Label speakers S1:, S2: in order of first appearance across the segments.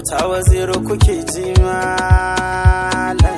S1: auta waziri kuke ji malam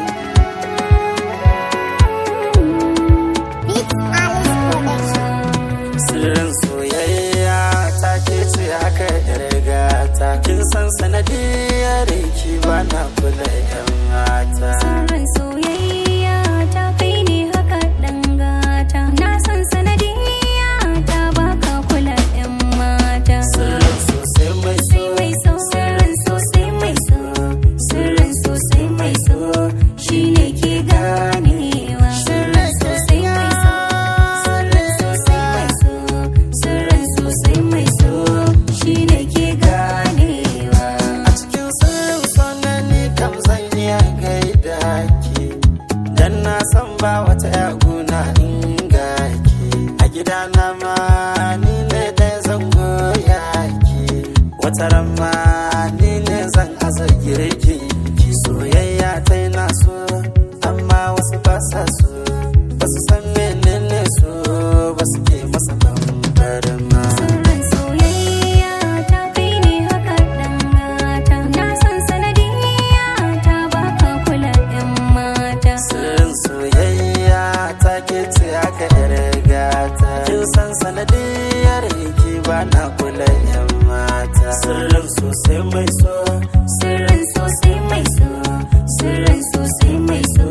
S1: sirrin soyayya ta ke ce haka yarga ta kin san sanadiyar ki ba na kula yan mata
S2: Sirrin soyayya ta kai ne haka dangata Na san sanadiyya ta baka kula 'yan mata
S1: sirrin sosai mai
S2: Sai mai so sirrin sosai mai so Sirrin sosai mai so shi ne ke ganewa Sirrin sosai mai so Sirrin sosai mai so Sirrin sosai mai so shi ne ke ganewa
S1: a cikin sirrin sonani kam zan iya gaida ki dan na san ba wata yaguna inga ki a gidana ma ni ne ɗaya zan goya ki wata ran ma ni ne zan aza girki ki soyayya ta na so amma wasu ba sa so ba su san menene so ba su ke masa bambarin ma
S2: Sirrin soyayya ta kai ne haka dangata Na san sanadiyya ta baka kula 'yan mata
S1: Sirrin soyayya ta ke ce aka gata Kin san sanadiyar ki ba na kula yan mata Sirrin sosai mai so
S2: Sirrin sosai mai so Sirrin sosai mai so